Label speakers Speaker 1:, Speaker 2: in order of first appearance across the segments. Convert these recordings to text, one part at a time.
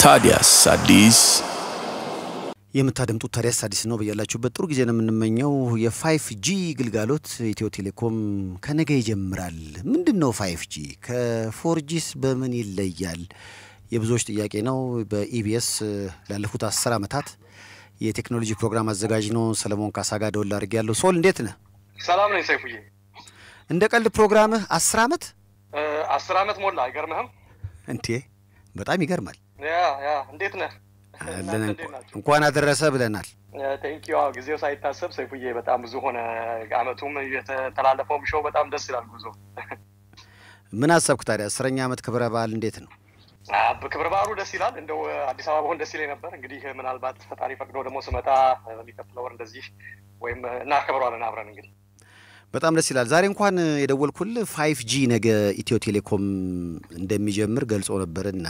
Speaker 1: ታዲያስ አዲስ
Speaker 2: የምታደምጡት ታዲያስ አዲስ ነው። በያላችሁበት ጥሩ ጊዜ ነው የምንመኘው። የፋይፍ ጂ ግልጋሎት ኢትዮ ቴሌኮም ከነገ ይጀምራል። ምንድን ነው ፋይፍ ጂ? ከፎርጂስ በምን ይለያል? የብዙዎች ጥያቄ ነው። በኢቢኤስ ላለፉት አስር ዓመታት የቴክኖሎጂ ፕሮግራም አዘጋጅ ነው ሰለሞን ካሳ ጋር ደወል አድርጌ ያለው። ሶል እንዴት ነህ?
Speaker 3: ሰላም ነኝ ሰይፉዬ።
Speaker 2: እንደ ቀልድ ፕሮግራምህ አስር ዓመት
Speaker 3: አስር ዓመት ሞላ። አይገርምህም?
Speaker 2: እንዴ በጣም ይገርማል።
Speaker 3: ያ ያ እንዴት ነህ?
Speaker 2: አለን እንኳን አደረሰ ብለናል።
Speaker 3: ቴንክ ዩ። ጊዜው ሳይታሰብ ሰይፉዬ በጣም ብዙ ሆነ። አመቱም የተላለፈውም ሾው በጣም ደስ ይላል። ጉዞ
Speaker 2: ምን አሰብክ ታዲያ? አስረኛ ዓመት ክብረ በዓል እንዴት ነው?
Speaker 3: ክብረ በዓሉ ደስ ይላል። እንደው አዲስ አበባ በሆን ደስ ይለኝ ነበር። እንግዲህ ምናልባት ፈጣሪ ፈቅዶ ደግሞ ስመጣ የሚቀጥለው ወር እንደዚህ ወይም እናከብረዋለን አብረን እንግዲህ
Speaker 2: በጣም ደስ ይላል። ዛሬ እንኳን የደወልኩል ፋይፍ ጂ ነገ ኢትዮ ቴሌኮም እንደሚጀምር ገልጾ ነበርና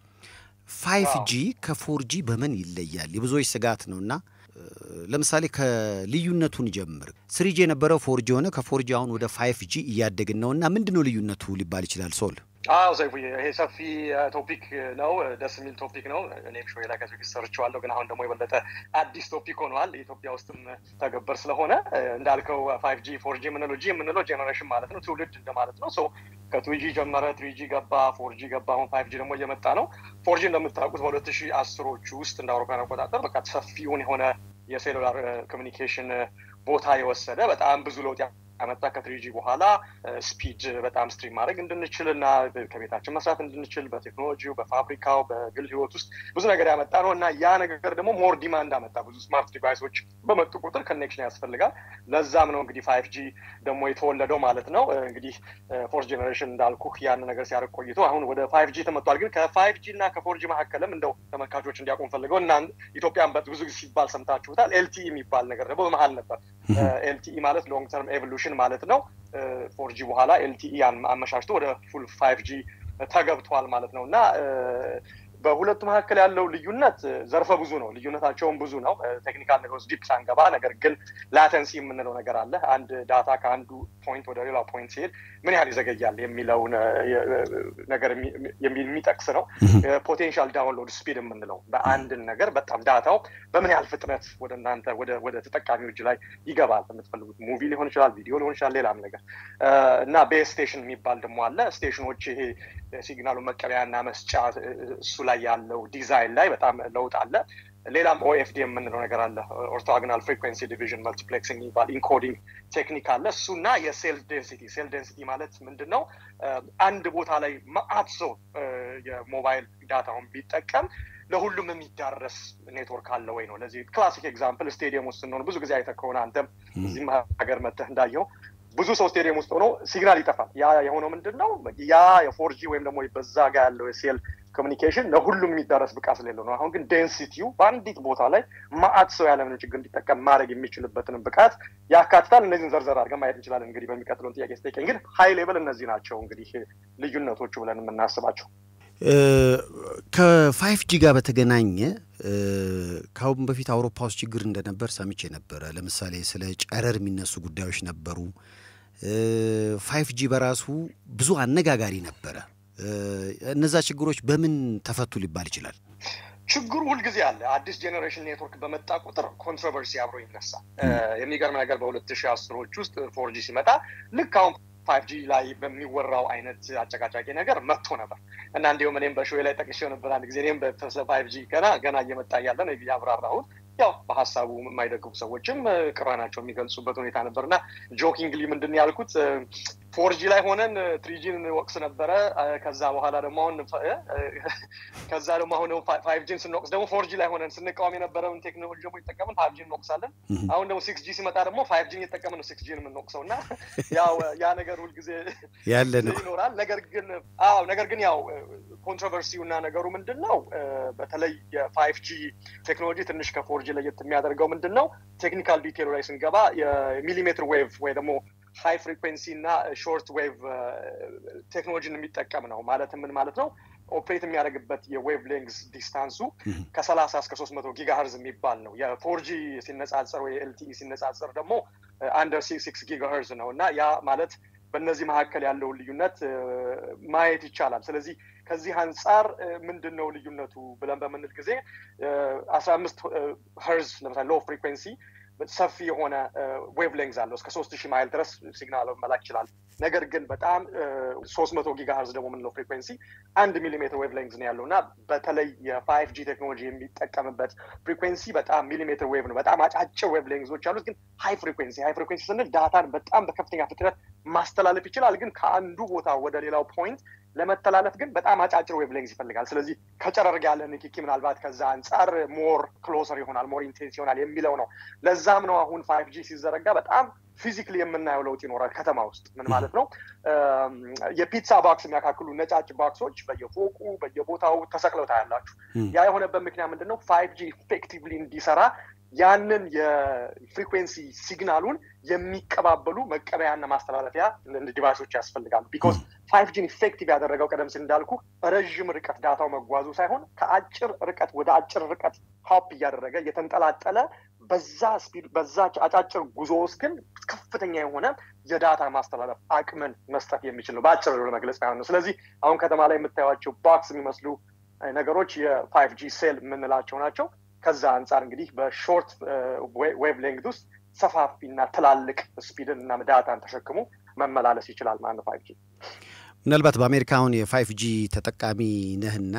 Speaker 2: ፋይፍ ጂ ከፎር ጂ በምን ይለያል? የብዙዎች ስጋት ነው እና ለምሳሌ ከልዩነቱን ጀምር። ስሪጂ የነበረው ፎርጂ ሆነ። ከፎርጂ አሁን ወደ ፋይፍ ጂ እያደግን ነው እና ምንድን ነው ልዩነቱ ሊባል ይችላል? ሶል
Speaker 3: አዎ ሰይፉዬ፣ ይሄ ሰፊ ቶፒክ ነው። ደስ የሚል ቶፒክ ነው። እኔም ሾ ላይ ከዚህ በፊት ሰርቼዋለሁ፣ ግን አሁን ደግሞ የበለጠ አዲስ ቶፒክ ሆነዋል። ኢትዮጵያ ውስጥም ተገበር ስለሆነ እንዳልከው ፋይቭ ጂ ፎር ጂ የምንለው ጂ የምንለው ጄኔሬሽን ማለት ነው፣ ትውልድ እንደማለት ነው። ሶ ከቱ ጂ ጀመረ፣ ትሪ ጂ ገባ፣ ፎር ጂ ገባ። አሁን ፋይቭ ጂ ደግሞ እየመጣ ነው። ፎር ጂ እንደምታውቁት በሁለት ሺህ አስሮቹ ውስጥ እንደ አውሮፓውያን አቆጣጠር በቃ ሰፊውን የሆነ የሴሉላር ኮሚኒኬሽን ቦታ የወሰደ በጣም ብዙ ለውጥ ያመጣ ከትሪጂ በኋላ ስፒድ በጣም ስትሪም ማድረግ እንድንችል እና ከቤታችን መስራት እንድንችል በቴክኖሎጂው፣ በፋብሪካው፣ በግል ህይወት ውስጥ ብዙ ነገር ያመጣ ነው እና ያ ነገር ደግሞ ሞር ዲማንድ አመጣ። ብዙ ስማርት ዲቫይሶች በመጡ ቁጥር ኮኔክሽን ያስፈልጋል። ለዛም ነው እንግዲህ ፋይቭ ጂ ደግሞ የተወለደው ማለት ነው። እንግዲህ ፎርስ ጄኔሬሽን እንዳልኩ ያን ነገር ሲያደርግ ቆይቶ አሁን ወደ ፋይቭ ጂ ተመጥቷል። ግን ከፋይቭ ጂ እና ከፎር ጂ መካከልም እንደው ተመልካቾች እንዲያውቁም ፈልገው እና ኢትዮጵያን ብዙ ጊዜ ሲባል ሰምታችሁታል። ኤልቲኢ የሚባል ነገር ደግሞ በመሀል ነበር። ኤልቲኢ ማለት ሎንግ ተርም ኤቮሉሽን ማለት ነው። ፎር ጂ በኋላ ኤልቲኢ አመሻሽቶ ወደ ፉል ፋይቭ ጂ ተገብቷል ማለት ነው እና በሁለቱ መካከል ያለው ልዩነት ዘርፈ ብዙ ነው። ልዩነታቸውም ብዙ ነው። ቴክኒካል ነገር ውስጥ ዲፕ ሳንገባ፣ ነገር ግን ላተንሲ የምንለው ነገር አለ። አንድ ዳታ ከአንዱ ፖይንት ወደ ሌላ ፖይንት ሲሄድ ምን ያህል ይዘገያል የሚለውን ነገር የሚጠቅስ ነው። ፖቴንሻል ዳውንሎድ ስፒድ የምንለው በአንድን ነገር በጣም ዳታው በምን ያህል ፍጥነት ወደ እናንተ ወደ ተጠቃሚው እጅ ላይ ይገባል። የምትፈልጉት ሙቪ ሊሆን ይችላል፣ ቪዲዮ ሊሆን ይችላል፣ ሌላም ነገር እና ቤስ ስቴሽን የሚባል ደግሞ አለ። ስቴሽኖች ይሄ ሲግናሉ መቀበያና መስጫ እሱ ላይ ያለው ዲዛይን ላይ በጣም ለውጥ አለ። ሌላም ኦኤፍዲ የምንለው ነገር አለ። ኦርቶጎናል ፍሪኩዌንሲ ዲቪዥን መልቲፕሌክሲንግ የሚባል ኢንኮዲንግ ቴክኒክ አለ። እሱና የሴል ዴንሲቲ ሴል ዴንሲቲ ማለት ምንድን ነው? አንድ ቦታ ላይ መአት ሰው የሞባይል ዳታውን ቢጠቀም ለሁሉም የሚዳረስ ኔትወርክ አለ ወይ ነው። ለዚህ ክላሲክ ኤግዛምፕል ስቴዲየም ውስጥ ስንሆን ብዙ ጊዜ አይተህ ከሆነ አንተም እዚህም ሀገር መተህ እንዳየው ብዙ ሰው ስቴዲየም ውስጥ ሆኖ ሲግናል ይጠፋል። ያ የሆነው ምንድን ነው? ያ የፎርጂ ወይም ደግሞ በዛ ጋር ያለው የሴል ኮሚኒኬሽን ለሁሉም የሚዳረስ ብቃት ስለሌለው ነው። አሁን ግን ዴንሲቲው በአንዲት ቦታ ላይ ማአት ሰው ያለምንም ችግር እንዲጠቀም ማድረግ የሚችልበትንም ብቃት ያካትታል። እነዚህን ዘርዘር አድርገን ማየት እንችላለን። እንግዲህ በሚቀጥለውን ጥያቄ ስጠይቀኝ ግን ሀይ ሌብል እነዚህ ናቸው እንግዲህ ልዩነቶቹ ብለን የምናስባቸው።
Speaker 2: ከፋይቭ ጂ ጋር በተገናኘ ከአሁን በፊት አውሮፓ ውስጥ ችግር እንደነበር ሰምቼ ነበረ። ለምሳሌ ስለ ጨረር የሚነሱ ጉዳዮች ነበሩ። ፋይቭ ጂ በራሱ ብዙ አነጋጋሪ ነበረ። እነዛ ችግሮች በምን ተፈቱ ሊባል ይችላል?
Speaker 3: ችግሩ ሁልጊዜ አለ። አዲስ ጄኔሬሽን ኔትወርክ በመጣ ቁጥር ኮንትሮቨርሲ አብሮ ይነሳል። የሚገርም ነገር በሁለት ሺህ አስሮች ውስጥ ፎር ጂ ሲመጣ ልክ አሁን ፋይቭ ጂ ላይ በሚወራው አይነት አጨቃጫቂ ነገር መጥቶ ነበር እና እንዲሁም እኔም በሾ ላይ ጠቅሼው ነበር አንድ ጊዜ እኔም ስለ ፋይቭ ጂ ገና ገና እየመጣ እያለ ነው ያብራራሁት። ያው በሀሳቡ የማይደግፉ ሰዎችም ቅራናቸው የሚገልጹበት ሁኔታ ነበር እና ጆኪንግሊ ምንድን ያልኩት ፎርጂ ላይ ሆነን ትሪጂን ወቅስ ነበረ። ከዛ በኋላ ደግሞ አሁን ከዛ ደግሞ አሁን ፋይቭ ጂን ስንወቅስ ደግሞ ፎርጂ ላይ ሆነን ስንቃወም የነበረውን ቴክኖሎጂ ደግሞ ይጠቀምን ፋይቭ ጂን እንወቅሳለን። አሁን ደግሞ ሲክስ ጂ ሲመጣ ደግሞ ፋይቭ ጂን እየተጠቀምን ነው ሲክስ ጂን የምንወቅሰው እና ያው ያ ነገር ሁልጊዜ
Speaker 2: ያለ ነው
Speaker 3: ይኖራል። ነገር ግን አዎ ነገር ግን ያው ኮንትሮቨርሲው እና ነገሩ ምንድን ነው በተለይ የፋይቭ ጂ ቴክኖሎጂ ትንሽ ከፎር ጂ ለየት የሚያደርገው ምንድን ነው? ቴክኒካል ዲቴሉ ላይ ስንገባ የሚሊሜትር ዌቭ ወይ ደግሞ ሃይ ፍሪኩዌንሲ እና ሾርት ዌቭ ቴክኖሎጂን የሚጠቀም ነው። ማለት ምን ማለት ነው? ኦፕሬት የሚያደርግበት የዌቭ ሌንግስ ዲስታንሱ ከሰላሳ እስከ ሶስት መቶ ጊጋሄርዝ የሚባል ነው። የፎርጂ ሲነጻጸር ወይ ኤልቲኢ ሲነጻጸር ደግሞ አንደር ሲክስ ጊጋሄርዝ ነው እና ያ ማለት በእነዚህ መካከል ያለውን ልዩነት ማየት ይቻላል። ስለዚህ ከዚህ አንጻር ምንድን ነው ልዩነቱ ብለን በምንል ጊዜ አስራ አምስት ሄርዝ ለምሳሌ ሎ ፍሪኩዌንሲ ሰፊ የሆነ ዌቭ ሌንግዝ አለው እስከ ሶስት ሺህ ማይል ድረስ ሲግናል መላክ ይችላል። ነገር ግን በጣም ሶስት መቶ ጊጋ ሀርዝ ደግሞ የምንለው ፍሪኩዌንሲ አንድ ሚሊሜትር ዌቭ ሌንግዝ ነው ያለው እና በተለይ የፋይቭ ጂ ቴክኖሎጂ የሚጠቀምበት ፍሪኩዌንሲ በጣም ሚሊሜትር ዌቭ ነው። በጣም አጫጭር ዌቭ ሌንግዞች አሉት። ግን ሃይ ፍሪኩዌንሲ ሃይ ፍሪኩዌንሲ ስንል ዳታን በጣም በከፍተኛ ፍጥነት ማስተላለፍ ይችላል። ግን ከአንዱ ቦታ ወደ ሌላው ፖይንት ለመተላለፍ ግን በጣም አጫጭር ዌቭ ሌንግዝ ይፈልጋል። ስለዚህ ከጨረር ጋር ያለ ንክኪ ምናልባት ከዛ አንጻር ሞር ክሎሰር ይሆናል፣ ሞር ኢንቴንስ ይሆናል የሚለው ነው። ለዛም ነው አሁን ፋይቭ ጂ ሲዘረጋ በጣም ፊዚክሊ የምናየው ለውጥ ይኖራል ከተማ ውስጥ። ምን ማለት ነው? የፒትሳ ባክስ የሚያካክሉ ነጫጭ ባክሶች በየፎቁ በየቦታው ተሰቅለው ታያላችሁ። ያ የሆነበት ምክንያት ምንድን ነው? ፋይቭ ጂ ኢፌክቲቭሊ እንዲሰራ ያንን የፍሪኩዌንሲ ሲግናሉን የሚቀባበሉ መቀበያና ማስተላለፊያ ዲቫይሶች ያስፈልጋሉ። ቢኮዝ ፋይቭ ጂን ኢፌክቲቭ ያደረገው ቀደም ሲል እንዳልኩ ረዥም ርቀት ዳታው መጓዙ ሳይሆን ከአጭር ርቀት ወደ አጭር ርቀት ሀፕ እያደረገ እየተንጠላጠለ በዛ ስፒድ በዛ አጫጭር ጉዞ ውስጥ ግን ከፍተኛ የሆነ የዳታ ማስተላለፍ አቅምን መስጠት የሚችል ነው። በአጭር ለመግለጽ ያህል ነው። ስለዚህ አሁን ከተማ ላይ የምታዩቸው ባክስ የሚመስሉ ነገሮች የፋይቭ ጂ ሴል የምንላቸው ናቸው። ከዛ አንጻር እንግዲህ በሾርት ዌቭ ሌንግት ውስጥ ሰፋፊና ትላልቅ ስፒድን እና ዳታን ተሸክሞ መመላለስ ይችላል ማለት ነው ፋይቭ ጂ።
Speaker 2: ምናልባት በአሜሪካ አሁን የፋይቭ ጂ ተጠቃሚ ነህና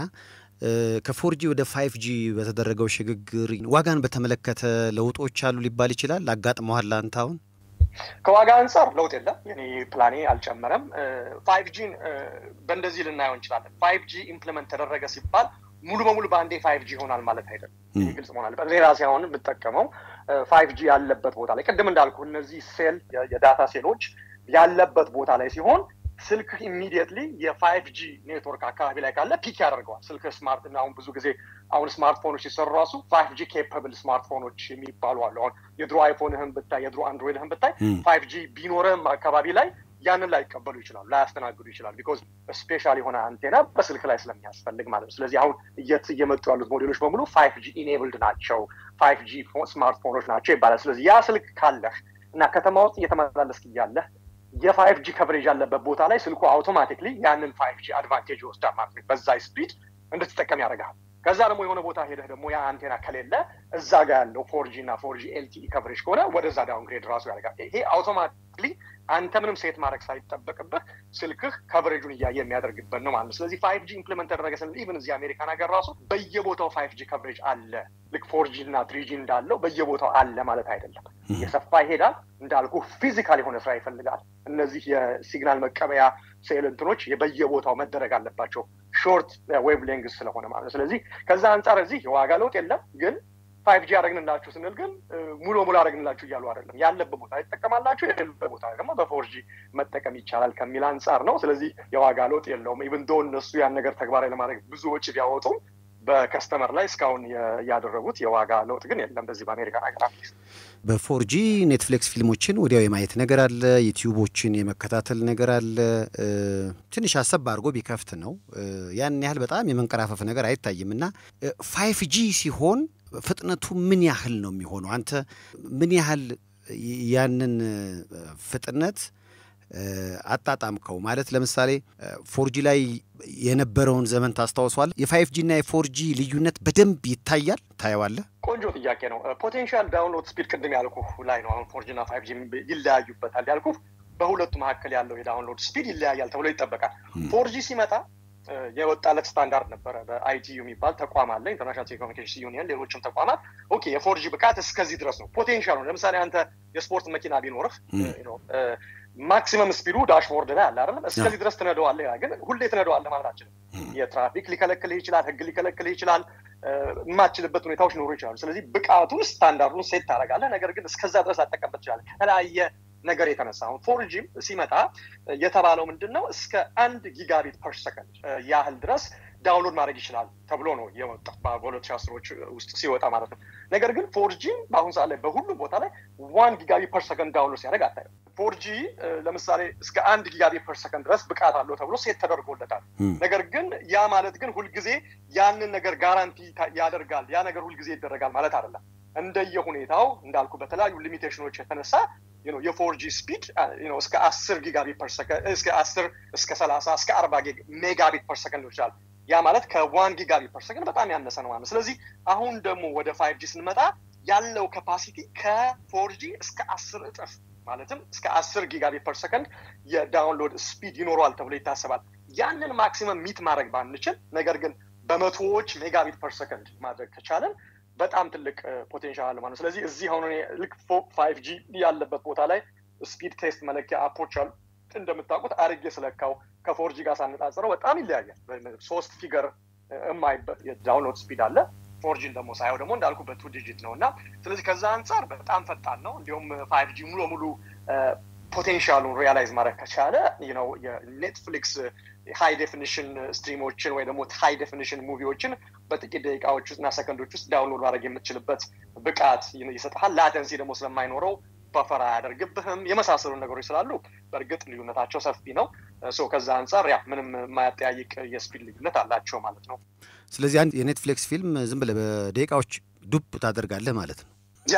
Speaker 2: ከፎርጂ ወደ ፋይቭ ጂ በተደረገው ሽግግር ዋጋን በተመለከተ ለውጦች አሉ ሊባል ይችላል። አጋጥመዋል አንተ አሁን?
Speaker 3: ከዋጋ አንጻር ለውጥ የለም። የኔ ፕላኔ አልጨመረም። ፋይቭ ጂን በእንደዚህ ልናየው እንችላለን። ፋይቭ ጂ ኢምፕሊመንት ተደረገ ሲባል ሙሉ በሙሉ በአንዴ ፋይቭ ጂ ይሆናል ማለት አይደለም። ግልጽ መሆን አለበት። እኔ ራሴ አሁን የምጠቀመው ፋይቭ ጂ ያለበት ቦታ ላይ ቅድም እንዳልኩ እነዚህ ሴል የዳታ ሴሎች ያለበት ቦታ ላይ ሲሆን ስልክ ኢሚዲየትሊ የፋይቭ ጂ ኔትወርክ አካባቢ ላይ ካለ ፒክ ያደርገዋል። ስልክ ስማርት እና አሁን ብዙ ጊዜ አሁን ስማርትፎኖች ሲሰሩ ራሱ ፋይቭ ጂ ኬፐብል ስማርትፎኖች የሚባሉ አሉ። አሁን የድሮ አይፎንህን ብታይ የድሮ አንድሮይድህን ብታይ ፋይቭ ጂ ቢኖርህም አካባቢ ላይ ያንን ላይቀበሉ ይችላሉ፣ ላያስተናግዱ ይችላል። ቢኮዝ ስፔሻል የሆነ አንቴና በስልክ ላይ ስለሚያስፈልግ ማለት ነው። ስለዚህ አሁን እየመጡ ያሉት ሞዴሎች በሙሉ ፋይቭ ጂ ኢኔብልድ ናቸው፣ ፋይቭ ጂ ስማርትፎኖች ናቸው ይባላል። ስለዚህ ያ ስልክ ካለህ እና ከተማ ውስጥ እየተመላለስክ እያለህ የፋይቭ ጂ ከቨሬጅ ያለበት ቦታ ላይ ስልኩ አውቶማቲክሊ ያንን ፋይቭ ጂ አድቫንቴጅ ይወስዳል ማለት ነው። በዛ ስፒድ እንድትጠቀም ያደርጋል። ከዛ ደግሞ የሆነ ቦታ ሄደህ ደግሞ ያ አንቴና ከሌለ እዛ ጋር ያለው ፎር ጂ እና ፎር ጂ ኤልቲኢ ከቨሬጅ ከሆነ ወደዛ ዳውንግሬድ ራሱ ያደርጋል። ይሄ አውቶማቲክሊ አንተ ምንም ሴት ማድረግ ሳይጠበቅብህ ስልክህ ከቨሬጁን እያየ የሚያደርግበት ነው ማለት ነው። ስለዚህ ፋይቭ ጂ ኢምፕሊመንት ተደረገ ስንል ኢቨን እዚህ አሜሪካን ሀገር ራሱ በየቦታው ፋይቭ ጂ ከቨሬጅ አለ። ልክ ፎር ጂ እና ትሪ ጂ እንዳለው በየቦታው አለ ማለት አይደለም። እየሰፋ ይሄዳል። እንዳልኩ ፊዚካል የሆነ ስራ ይፈልጋል። እነዚህ የሲግናል መቀበያ ሴል እንትኖች በየቦታው መደረግ አለባቸው ሾርት ዌቭ ሌንግስ ስለሆነ ማለት ነው። ስለዚህ ከዛ አንጻር እዚህ የዋጋ ለውጥ የለም ግን ፋይቭ ጂ አደረግንላችሁ ስንል ግን ሙሉ በሙሉ አደረግንላችሁ እያሉ አይደለም። ያለበት ቦታ ይጠቀማላችሁ፣ የሌለበት ቦታ ደግሞ በፎር ጂ መጠቀም ይቻላል ከሚል አንጻር ነው። ስለዚህ የዋጋ ለውጥ የለውም። ኢቭን ዶ እነሱ ያን ነገር ተግባራዊ ለማድረግ ብዙ ወጪ ቢያወጡም በከስተመር ላይ እስካሁን ያደረጉት የዋጋ ለውጥ ግን የለም። በዚህ በአሜሪካ ሀገር
Speaker 2: በፎር ጂ ኔትፍሊክስ ፊልሞችን ወዲያው የማየት ነገር አለ፣ ዩቲዩቦችን የመከታተል ነገር አለ። ትንሽ አሰብ አድርጎ ቢከፍት ነው ያን ያህል በጣም የመንቀራፈፍ ነገር አይታይም። እና ፋይፍ ጂ ሲሆን ፍጥነቱ ምን ያህል ነው የሚሆነው? አንተ ምን ያህል ያንን ፍጥነት አጣጣምከው? ማለት ለምሳሌ ፎርጂ ላይ የነበረውን ዘመን ታስታውሷል? የፋይፍ ጂ እና የፎርጂ ልዩነት በደንብ ይታያል? ታየዋለህ?
Speaker 3: ቆንጆ ጥያቄ ነው። ፖቴንሻል ዳውንሎድ ስፒድ ቅድም ያልኩ ላይ ነው። አሁን ፎርጂ እና ፋይፍ ጂ ይለያዩበታል ያልኩ በሁለቱ መካከል ያለው የዳውንሎድ ስፒድ ይለያያል ተብሎ ይጠበቃል። ፎርጂ ሲመጣ የወጣለት ስታንዳርድ ነበረ። በአይቲዩ የሚባል ተቋም አለ፣ ኢንተርናሽናል ቴሌኮሙኒኬሽን ዩኒየን፣ ሌሎችም ተቋማት ኦኬ የፎርጂ ብቃት እስከዚህ ድረስ ነው ፖቴንሻል ነው። ለምሳሌ አንተ የስፖርት መኪና ቢኖርህ ማክሲመም ስፒዱ ዳሽቦርድ ላይ አለ አይደለም፣ እስከዚህ ድረስ ትነደዋለህ ይላል። ግን ሁሌ ትነደዋለህ ማለት አችልም። የትራፊክ ሊከለክልህ ይችላል፣ ህግ ሊከለክልህ ይችላል፣ የማትችልበት ሁኔታዎች ሊኖሩ ይችላሉ። ስለዚህ ብቃቱን ስታንዳርዱን ሴት ታደርጋለህ። ነገር ግን እስከዛ ድረስ ላጠቀምበት ትችላለህ ከተለያየ ነገር የተነሳ አሁን ፎርጂም ሲመጣ የተባለው ምንድን ነው እስከ አንድ ጊጋቢት ፐር ሰከንድ ያህል ድረስ ዳውንሎድ ማድረግ ይችላል ተብሎ ነው የወጣው በሁለት ሺህ አስሮች ውስጥ ሲወጣ ማለት ነው። ነገር ግን ፎርጂ በአሁኑ ሰዓት ላይ በሁሉም ቦታ ላይ ዋን ጊጋቢት ፐር ሰከንድ ዳውንሎድ ሲያደርግ አታየው። ፎርጂ ለምሳሌ እስከ አንድ ጊጋቢት ፐር ሰከንድ ድረስ ብቃት አለው ተብሎ ሴት ተደርጎለታል። ነገር ግን ያ ማለት ግን ሁልጊዜ ያንን ነገር ጋራንቲ ያደርጋል፣ ያ ነገር ሁልጊዜ ይደረጋል ማለት አይደለም። እንደየ ሁኔታው እንዳልኩ በተለያዩ ሊሚቴሽኖች የተነሳ የፎር ጂ ስፒድ እስከ አስር ጊጋቢት ፐር ሰከንድ እስከ አስር እስከ ሰላሳ እስከ አርባ ሜጋቢት ፐር ሰከንድ ሊሆን ይችላል። ያ ማለት ከዋን ጊጋቢት ፐር ሰከንድ በጣም ያነሰ ነው ማለት። ስለዚህ አሁን ደግሞ ወደ ፋይቭ ጂ ስንመጣ ያለው ካፓሲቲ ከፎር ጂ እስከ አስር እጥፍ ማለትም እስከ አስር ጊጋቢት ፐር ሰከንድ የዳውንሎድ ስፒድ ይኖረዋል ተብሎ ይታሰባል። ያንን ማክሲመም ሚት ማድረግ ባንችል፣ ነገር ግን በመቶዎች ሜጋቢት ፐር ሰከንድ ማድረግ ከቻለን በጣም ትልቅ ፖቴንሻል አለ ማለት ነው። ስለዚህ እዚህ አሁን ልክ ፋይቭ ጂ ያለበት ቦታ ላይ ስፒድ ቴስት መለኪያ አፖች አሉ። እንደምታውቁት አርጌ ስለካው ከፎር ጂ ጋር ሳነጻጽረው በጣም ይለያያል። ሶስት ፊገር የማይበት የዳውንሎድ ስፒድ አለ። ፎርጂን ደግሞ ሳየው ደግሞ እንዳልኩ በቱ ዲጂት ነው እና ስለዚህ ከዛ አንጻር በጣም ፈጣን ነው። እንዲሁም ፋይቭ ጂ ሙሉ ሙሉ ፖቴንሻሉን ሪያላይዝ ማድረግ ከቻለ ነው የኔትፍሊክስ ሃይ ዴፊኒሽን ስትሪሞችን ወይ ደግሞ ሃይ ዴፊኒሽን ሙቪዎችን በጥቂት ደቂቃዎች ውስጥ እና ሰከንዶች ውስጥ ዳውንሎድ ማድረግ የምትችልበት ብቃት ይሰጥሃል። ላተንሲ ደግሞ ስለማይኖረው በፈራ አያደርግብህም። የመሳሰሉ ነገሮች ስላሉ በእርግጥ ልዩነታቸው ሰፊ ነው። ከዛ አንጻር ያ ምንም የማያጠያይቅ የስፒድ ልዩነት አላቸው ማለት ነው።
Speaker 2: ስለዚህ አንድ የኔትፍሊክስ ፊልም ዝም ብለህ በደቂቃዎች ዱብ ታደርጋለህ ማለት ነው።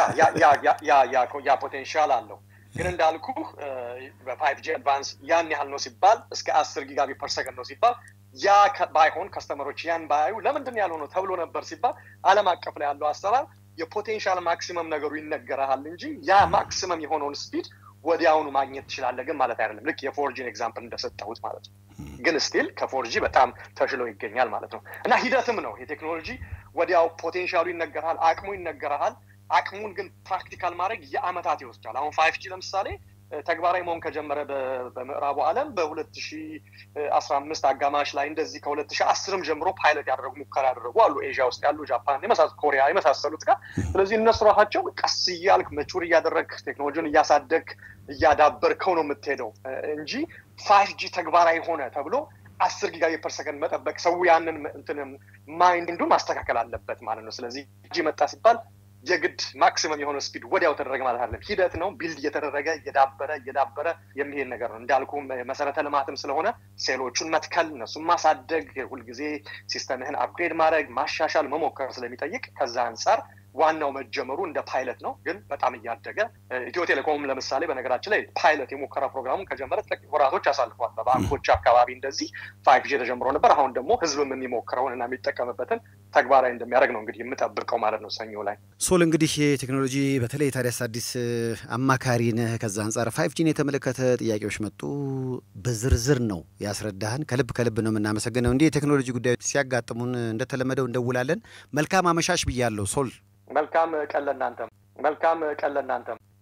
Speaker 3: ያ ፖቴንሻል አለው። ግን እንዳልኩ በፋይቭ ጂ አድቫንስ ያን ያህል ነው ሲባል እስከ አስር ጊጋቢት ፐር ሰከንድ ነው ሲባል ያ ባይሆን ከስተመሮች ያን ባያዩ ለምንድን ያልሆነው ተብሎ ነበር ሲባል ዓለም አቀፍ ላይ ያለው አሰራር የፖቴንሻል ማክሲመም ነገሩ ይነገረሃል እንጂ ያ ማክሲመም የሆነውን ስፒድ ወዲያውኑ ማግኘት ትችላለህ ግን ማለት አይደለም። ልክ የፎርጂን ኤግዛምፕል እንደሰጠሁት ማለት ነው። ግን ስቲል ከፎርጂ በጣም ተሽሎ ይገኛል ማለት ነው። እና ሂደትም ነው የቴክኖሎጂ ወዲያው ፖቴንሻሉ ይነገርሃል፣ አቅሙ ይነገርሃል። አቅሙን ግን ፕራክቲካል ማድረግ የአመታት ይወስዳል። አሁን ፋይቭ ጂ ለምሳሌ ተግባራዊ መሆን ከጀመረ በምዕራቡ ዓለም በሁለት ሺ አስራ አምስት አጋማሽ ላይ እንደዚህ ከሁለት ሺ አስርም ጀምሮ ፓይለት ያደረጉ ሙከራ ያደረጉ አሉ። ኤዥያ ውስጥ ያሉ ጃፓን፣ ኮሪያ የመሳሰሉት ጋር። ስለዚህ እነሱ ራሳቸው ቀስ እያልክ መቹር እያደረግ ቴክኖሎጂን እያሳደግ እያዳበርከው ነው የምትሄደው እንጂ ፋይቭ ጂ ተግባራዊ ሆነ ተብሎ አስር ጊጋቢት ፐር ሰከንድ መጠበቅ ሰው ያንን እንትን ማይንዱን ማስተካከል አለበት ማለት ነው። ስለዚህ ጂ መጣ ሲባል የግድ ማክሲመም የሆነ ስፒድ ወዲያው ተደረገ ማለት አይደለም። ሂደት ነው። ቢልድ እየተደረገ እየዳበረ እየዳበረ የሚሄድ ነገር ነው። እንዳልኩ መሰረተ ልማትም ስለሆነ ሴሎቹን መትከል፣ እነሱን ማሳደግ፣ ሁልጊዜ ሲስተምህን አፕግሬድ ማድረግ፣ ማሻሻል፣ መሞከር ስለሚጠይቅ ከዛ አንጻር ዋናው መጀመሩ እንደ ፓይለት ነው። ግን በጣም እያደገ ኢትዮ ቴሌኮም ለምሳሌ በነገራችን ላይ ፓይለት የሙከራ ፕሮግራሙን ከጀመረ ጥቂት ወራቶች አሳልፏል። በባንኮች አካባቢ እንደዚህ ፋይቭ ጂ ተጀምሮ ነበር። አሁን ደግሞ ህዝብም የሚሞክረውን እና የሚጠቀምበትን ተግባራዊ እንደሚያደርግ ነው እንግዲህ የምጠብቀው ማለት ነው። ሰኞ ላይ
Speaker 2: ሶል እንግዲህ የቴክኖሎጂ በተለይ ታዲያስ አዲስ አማካሪ ነህ። ከዛ አንጻር ፋይቭ ጂን የተመለከተ ጥያቄዎች መጡ። በዝርዝር ነው ያስረዳህን። ከልብ ከልብ ነው የምናመሰግነው። እንዲህ የቴክኖሎጂ ጉዳዮች ሲያጋጥሙን እንደተለመደው እንደውላለን። መልካም አመሻሽ ብያለሁ ሶል።
Speaker 3: መልካም ቀን ለእናንተም። መልካም ቀን ለእናንተም።